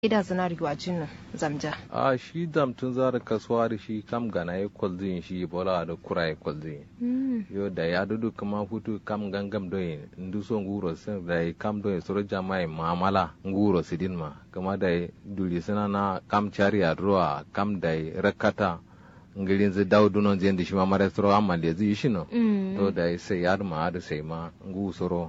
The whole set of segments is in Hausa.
ida zinari wajin zamja a shi damtun zara kasuwa da shi kam gana ya kwalzin shi bola da kura ya kwalzin yo da ya dudu kama hutu kam gangam doye ndu so nguro sen da ya kam doye soro jamai mamala nguro sidin ma kama da ya duli sina na kam chari a ruwa kam da ya rakata ngirin zai dawo dunon zai da shi ma mara soro amma da zai shi no to da ya sai ya ma da sai ma ngu soro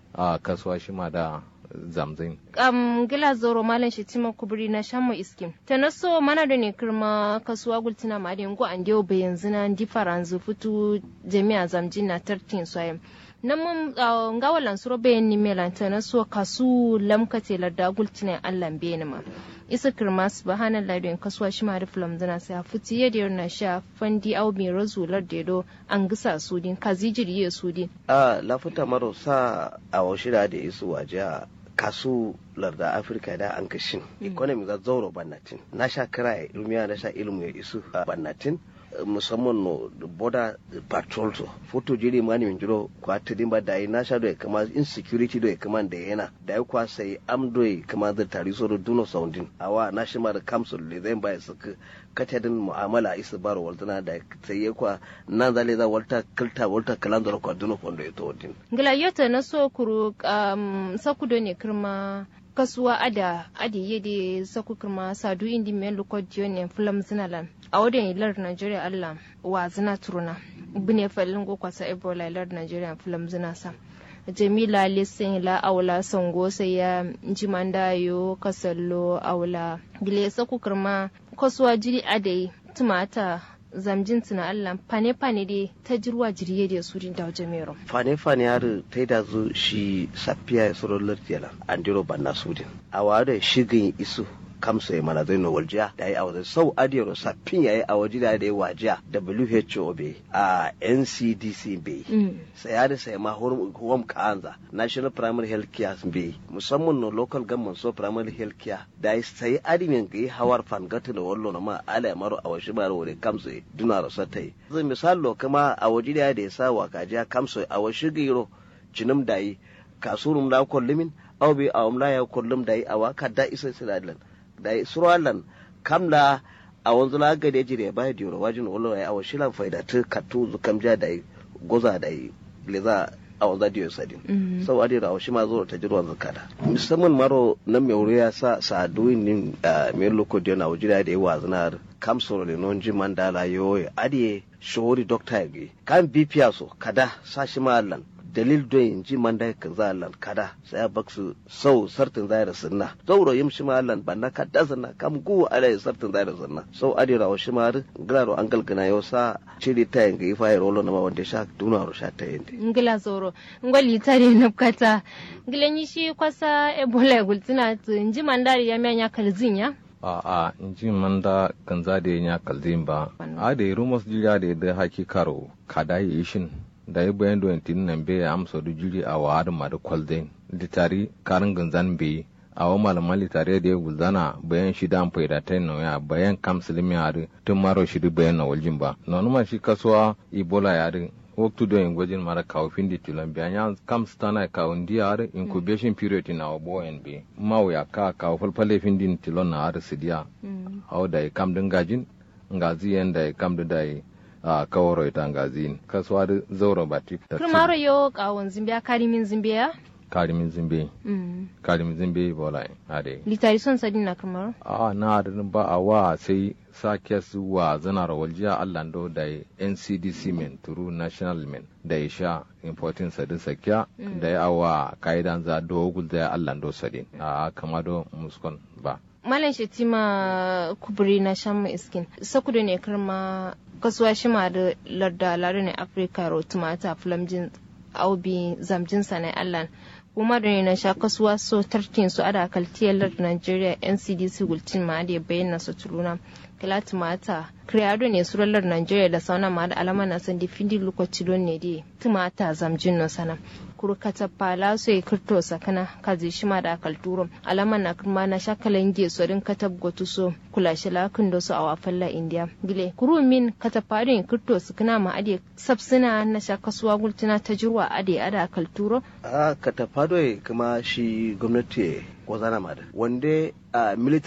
a kasuwa shi ma da zamzin. Um, gila zoro malam shi tima kuburi na shamu iskim. Ta na so mana da ne kirma kasuwa gultina ma da yango an dewa bayan zina di faranzu fitu jami'a zamjin na tartin soyam. Nan mun uh, nga walan suro bayan ni melan ta na so kasu lamkate larda gultina allan bayan ma. Isa kirma su ba hannun ladon kasuwa shi ma da filam zina sai a fiti yadda na sha fandi au mai razular dedo an gisa sudin kazijiri ya sudin. A lafuta maro sa a washira da isu waje a kasu larda afirka da an kashin economy za zauro bannatin na sha kira ya ilmiya na sha ilmu ya isu a bannatin musamman no border patrol to foto jiri mani min jiro kwa tidin ba dai na sha do kama insecurity do kama da yana da ya kwa sai am do kama da tari so do duno soundin awa na shi ma da council le zai ba su katadin mu'amala isa baro waltana da sai ya kwa nan zale za walta kilta walta kalandar kwa duno fondo ya to din ngila yota na so kuru um, sakudo ne kirma kasuwa ada adi yede saku kirma sadu indi men lokod ne fulam zinalan a wadda ilar nigeria allah wa zina turuna bune falin go kwasa ebola ilar nigeria fulam zina sa jamila lisin la aula sango sai ya jimanda yo kasallo aula gile saku kirma kasuwa jiri adai tumata zamjin tuna Allah fane fane dai ta jirwa jiriye da su da jamero fane fane har ta da zo shi safiya ya soro lardiyala an diro banna sudin a wada shigin isu kamsa ya mana zai waljiya da ya awa sau adiyar saffin ya yi a waje da ya wajiya WHO bai a NCDC bai sai ya da sai ma home kanza National Primary Health Care bai musamman no local government so primary health care da ya sai adimin ga yi hawar fangata da wallo na ma ala maro a waje bara wuri kamsa duna rasa ta yi zai misalo kama a waje da ya sa wa kajiya kamsa a waje giro jinim da yi kasurun da kullumin au bai a umla ya kullum da yi a waka da isa sidalan da surwalan kamla a wanzu la ga da jire ba da yoro wajin ulo ya awa shilan faida ta katu zu kamja da goza da leza a wanzu da sadin sau adi da shi ma zo ta jirwa zakada musamman maro nan mai wuri ya sa sa duwin nin mai loko da na wajira da yawa zinar kamsoro da non ji mandala yoyo adi shori dokta ya gi kan bipiya so kada sa shi ma allan dalil do in ji man dai ka zalan kada sai ya baksu sau sartin zaira sunna zauro yim shi malan banna ka dazana kam gu ala sartin zaira sunna sau adira wa shi mar graro angal gana yo sa chiri ta yin gi fa rolo na ma wanda sha duna ro sha ta yende ngila zoro ngoli tare na kata ngila ni shi kwasa ebola gultina in ji man dari ya menya kalzinya a a in ji man da kan za da ya kalzin ba a da rumos jira da da haki karo kada yi shin da ya bayan da tin nan be ya amsa da jiri a wa da madu kwalden litari karin ganzan be a wa malaman litari da ya gulzana bayan shi da amfai da tai ya bayan kam silimi a tun maro shi da bayan na waljin ba na numa shi kasuwa ibola ya ri waktu do in gwajin mara kawo findi tulan biya ya kam stana kawo ndi a incubation period na wa boyen be mawu ya ka kawo falfale findi tilon na a sidiya a da ya kam dingajin ngazi yanda ya kam da ya a kawaro ita ngazin kasuwa da zauro ba tip ta Kirmaro yo kawon zimbiya karimin zimbiya? karimin zimbe karimin zimbe bola ade Litari son sadin na kirmaro? a na da ba a wa sai sake su wa zana rawaljiya allando da ncdc men turu national men da ya sha importin sadin sakya da ya awa ka'idan za dogul da ya allando sadin a kamado muskon ba Malam Shetima kuburi na shan iskin. Sakudu ne kirma kasuwa shi ma da larda lare ne Afirka ro tumata flamjin aubi zamjin sanai Allah. Kuma da ne na sha kasuwa so tartin su ada kaltiyar larda Nigeria NCDC gultin ma da bayyana su tuluna. Kila tumata Creado ne surallar Nigeria da sauna ma da alama na san difindi lokaci don ne di tumata zamjin no sana. kurkata pala so e kirto sakana kazi shima da kalturo alama na kuma na shakalan ge so din katab gotu so kula shi lakin do so a wafalla india gile kuru min kata parin kirto sakana ma ade sabsina na shakasuwa gultuna ta jirwa ade ada kalturo a kata fado kuma shi gwamnati ko zana ma da wande military